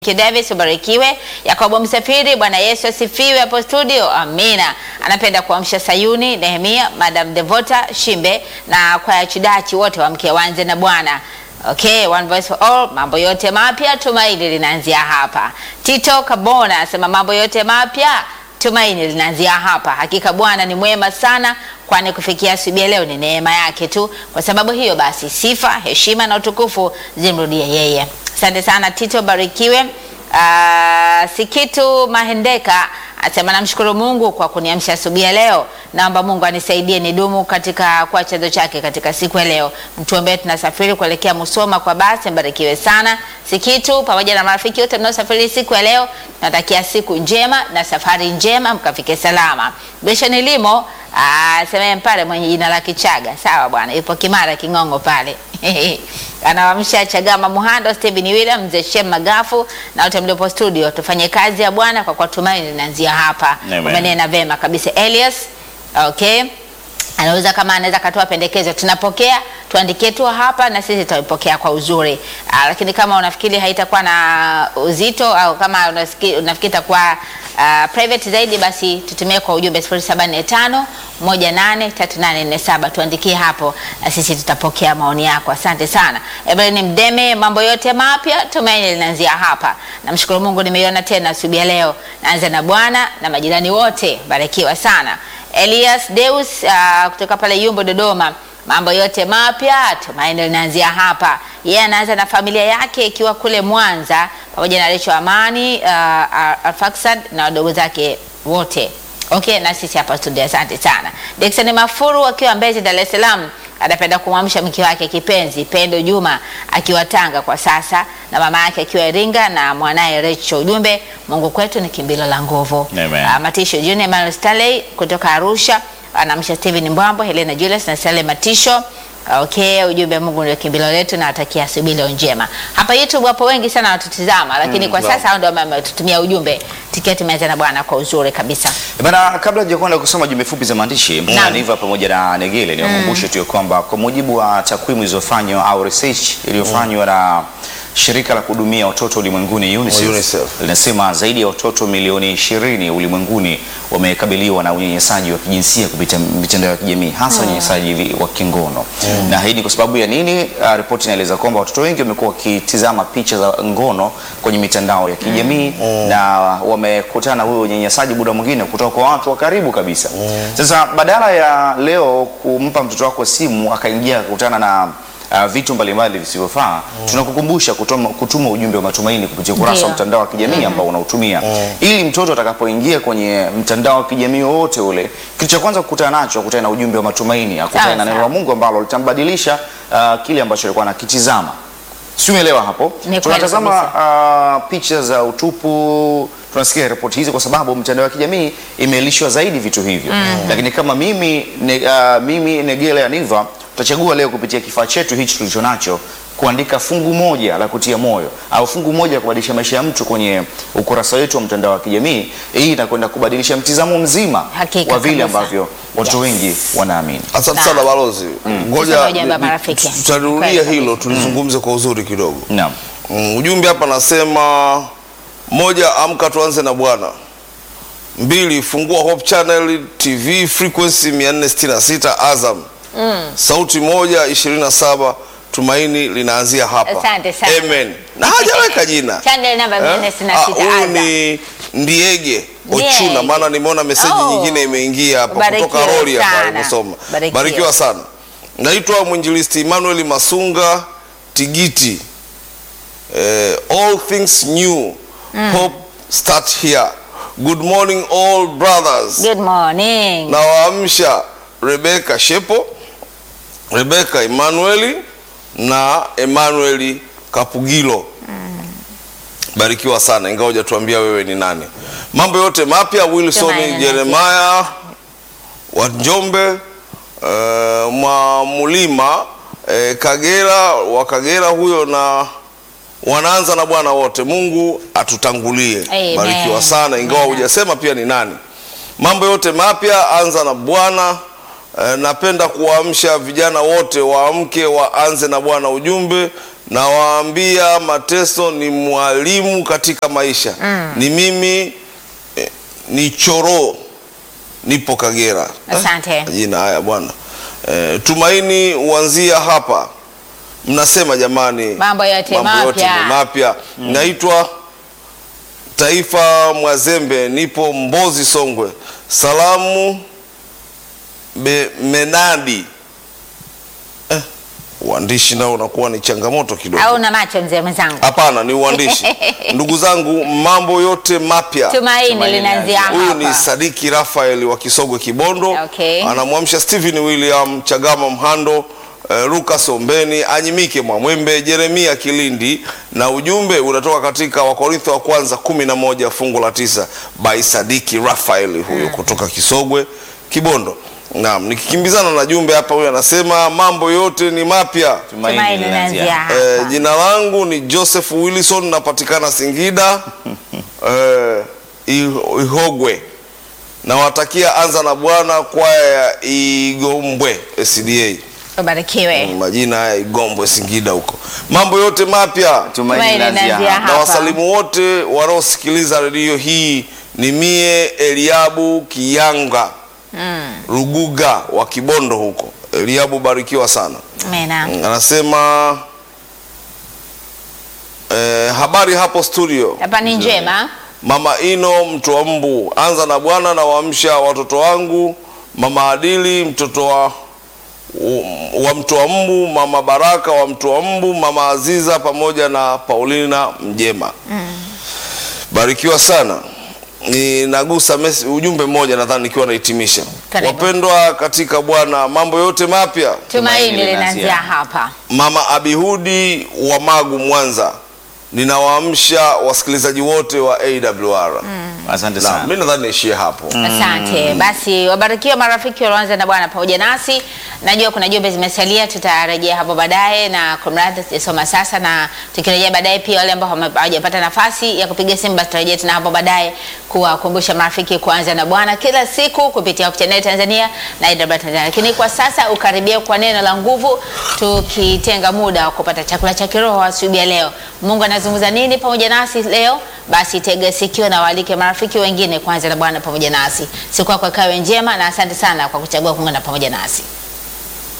Davis ubarikiwe. Yakobo Msafiri, Bwana Yesu asifiwe hapo studio. Amina. Anapenda kuamsha Sayuni, Nehemia, Madam Devota Shimbe na kwaya Chidachi wote wamke wanze na Bwana. Okay, one voice for all. Mambo yote mapya tumaini linaanzia hapa. Tito Kabona asema mambo yote mapya tumaini linaanzia hapa. Hakika Bwana ni mwema sana, kwani kufikia asubuhi ya leo ni neema yake tu. Kwa sababu hiyo basi, sifa, heshima na utukufu zimrudie yeye. Asante sana Tito, barikiwe. Uh, Sikitu Mahendeka asema namshukuru Mungu kwa kuniamsha asubuhi ya leo. Naomba Mungu anisaidie nidumu katika kwa chanzo chake katika siku ya leo. Mtuombee, tunasafiri kuelekea Musoma kwa basi. Mbarikiwe sana Sikitu pamoja na marafiki wote mnaosafiri siku ya leo. Natakia siku njema na safari njema, mkafike salama. Beshani Limo asema pale mwenye jina la Kichaga. Sawa bwana, yupo Kimara King'ongo pale anawamsha Chagama Muhando, Steven William, mzee Shem Magafu na wote mliopo studio. Tufanye kazi ya Bwana kwa kuwa tumaini linaanzia hapa. Amen. Umenena vema kabisa Elias. Okay, anaweza kama anaweza katoa pendekezo, tunapokea tuandikie tu hapa na sisi tutaipokea kwa uzuri. Aa, lakini kama unafikiri haitakuwa na uzito au kama unafikiri unafikiri itakuwa uh, private zaidi, basi tutumie kwa ujumbe 0745 183847 tuandikie hapo na sisi tutapokea maoni yako. Asante sana Evelyn Mdeme, mambo yote mapya tumaini linaanzia hapa. Namshukuru Mungu nimeiona tena asubuhi ya leo. Naanza na Bwana na majirani wote, barikiwa sana. Elias Deus uh, kutoka pale Yumbo Dodoma, mambo yote mapya tumaini linaanzia hapa. Yeye anaanza na familia yake ikiwa kule Mwanza pamoja na Recho Amani uh, Alfaxad na wadogo zake wote. Okay, na sisi hapa studio, asante sana. Dickson Mafuru akiwa Mbezi, Dar es Salaam, anapenda kumwamsha mke wake kipenzi Pendo Juma akiwa Tanga kwa sasa na mama yake akiwa Iringa na mwanaye Recho. Ujumbe, Mungu kwetu ni kimbilo la nguvu. Amen. Ah, Matisho Junior Emmanuel Stanley kutoka Arusha anamsha Steven Mbwambo, Helena Julius na Sale Matisho. Okay, ujumbe Mungu ndio kimbilo letu na atakia asubuhi leo njema. Hapa YouTube wapo wengi sana wanatutizama, lakini kwa naam. sasa hao ndio ambao wametutumia ujumbe. Tiketi imeanza na Bwana kwa uzuri kabisa. Bana, kabla hujakwenda kusoma jumbe fupi za maandishi Naam. Niva pamoja na Negele, niwakumbushe tu ya kwamba kwa mujibu wa takwimu zilizofanywa au research iliyofanywa na shirika la kuhudumia watoto ulimwenguni UNICEF, UNICEF. linasema zaidi ya watoto milioni 20 ulimwenguni wamekabiliwa na unyanyasaji wa kijinsia kupitia mitandao ya kijamii hasa unyanyasaji wa kingono. Na hii ni kwa sababu ya nini? Uh, ripoti inaeleza kwamba watoto wengi wamekuwa wakitizama picha za ngono kwenye mitandao ya kijamii na wamekutana na huyo unyanyasaji muda mwingine kutoka kwa watu wa karibu kabisa. Sasa badala ya leo kumpa mtoto wako simu akaingia akakutana na uh, vitu mbalimbali visivyofaa, tunakukumbusha kutuma, kutuma ujumbe wa matumaini kupitia ukurasa wa Ndio. mtandao wa kijamii ambao unautumia ili mtoto atakapoingia kwenye mtandao wa kijamii wowote ule, kitu cha kwanza kukutana nacho akutane na ujumbe wa matumaini, akutane Sawa, na neno sawa. la Mungu ambalo litambadilisha uh, kile ambacho alikuwa anakitizama. Si umeelewa hapo? kweli Tunatazama uh, picha za utupu, tunasikia ripoti hizi kwa sababu mitandao ya kijamii imelishwa zaidi vitu hivyo. Lakini kama mimi ne, uh, mimi Negele Aniva tutachagua leo kupitia kifaa chetu hichi tulicho nacho kuandika fungu moja la kutia moyo au fungu moja la kubadilisha maisha ya mtu kwenye ukurasa wetu wa mtandao wa kijamii. Hii inakwenda kubadilisha mtizamo mzima Hakika wa vile kabisa. ambavyo watoto Yes. wengi wanaamini. Asante Sawa. sana balozi. Ngoja Tuseme ujumbe wa ni- marafiki. tu- tutarudia Kweli hilo kabisa. tulizungumze kwa uzuri kidogo. Naam. Mm, ujumbe hapa nasema moja, amka tuanze na Bwana. Mbili, fungua Hope Channel TV frequency 466 Azam. Sauti moja 27 Tumaini linaanzia hapa. Asante sana. Amen. Na hajaweka jina. Channel namba Eh? 466 Ah, Huyu Azam. ni Ndiege Ndiege. Ochuna, maana nimeona meseji Oh. nyingine imeingia hapa Barikiwa kutoka Rori hapa sana. alivyosoma. Barikiwa. Barikiwa sana. Naitwa mwinjilisti Emmanuel Masunga Tigiti. Eh, all things new. Hope start here. Good morning all brothers. Good morning. Nawaamsha Rebeka Shepo, Rebeka Emanueli na Emanueli Kapugilo. Barikiwa sana, ingawa hujatuambia wewe ni nani. Mambo yote mapya Wilson Tumaini Jeremiah wa Njombe, uh, mwa Mulima eh, Kagera wa Kagera huyo na wanaanza na Bwana wote. Mungu atutangulie. Amen. Barikiwa sana, ingawa Amen. hujasema pia ni nani. Mambo yote mapya anza na Bwana. Eh, napenda kuwaamsha vijana wote waamke waanze na Bwana. Ujumbe nawaambia mateso ni mwalimu katika maisha ni mimi eh, ni choro nipo Kagera Asante. Eh, jina haya bwana eh, tumaini huanzia hapa mnasema jamani Mambo yote mambo yote mapya. ni mapya naitwa Taifa Mwazembe, nipo Mbozi, Songwe. Salamu be, Menadi. Eh, uandishi nao unakuwa ni changamoto kidogo. Au na macho mzee mwenzangu? Hapana, ni uandishi. Ndugu zangu, mambo yote mapya. Tumaini Tumaini linaanzia Huyu ni hapa. Sadiki Rafael wa Kisogwe Kibondo. Okay. Anamwamsha Stephen William Chagama Mhando, eh, Lucas Ombeni, Anyimike Mwamwembe, Jeremia Kilindi na ujumbe unatoka katika Wakorintho wa kwanza kumi na moja fungu la tisa by Sadiki Rafael huyo kutoka Kisogwe Kibondo. Naam, nikikimbizana na jumbe hapa, huyu anasema mambo yote ni mapya. Tumaini linaanzia hapa. Eh, jina langu ni Joseph Wilson, napatikana Singida eh, I- Ihogwe. Nawatakia anza na Bwana kwaya ya Igombwe SDA. Ubarikiwe. Majina haya Igombwe Singida huko. Mambo yote mapya. Tumaini linaanzia linaanzia hapa. Na wasalimu wote wanaosikiliza redio hii ni mie Eliabu Kiyanga Ruguga wa Kibondo huko. Eliabu, barikiwa sana. Amina. Anasema eh, habari hapo studio. Hapa ni njema. Mama Ino mtu wa mbu, anza na Bwana na waamsha watoto wangu, mama Adili mtoto wa wa mtu wa mbu, mama Baraka wa mtu wa mbu, mama Aziza pamoja na Paulina Mjema. Barikiwa sana. Ninagusa mesi, ujumbe mmoja nadhani nikiwa nahitimisha. Karibu. Wapendwa katika Bwana, mambo yote mapya. Tumaini linaanzia linaanzia hapa. Mama Abihudi wa Magu Mwanza, ninawaamsha wasikilizaji wote wa AWR. Asante Na sana. mimi nadhani niishie hapo. Asante. Basi wabarikiwa marafiki walioanza na Bwana pamoja nasi. Najua kuna jumbe zimesalia, tutarejea hapo baadaye, na kumradhi sijasoma sasa, na tukirejea baadaye pia wale ambao hawame- hawajapata nafasi ya kupiga simu, basi tutarejea tena hapo baadaye kuwakumbusha marafiki kuanza na Bwana kila siku kupitia Hope Channel Tanzania na AWR Tanzania. Lakini kwa sasa ukaribia kwa neno la nguvu, tukitenga muda wa kupata chakula cha kiroho asubuhi ya leo. Mungu anazungumza nini pamoja nasi leo? Basi tega sikio na waalike marafiki wengine kuanza na Bwana pamoja nasi. Siku yako ikawe njema, na asante sana kwa kuchagua kuungana pamoja nasi.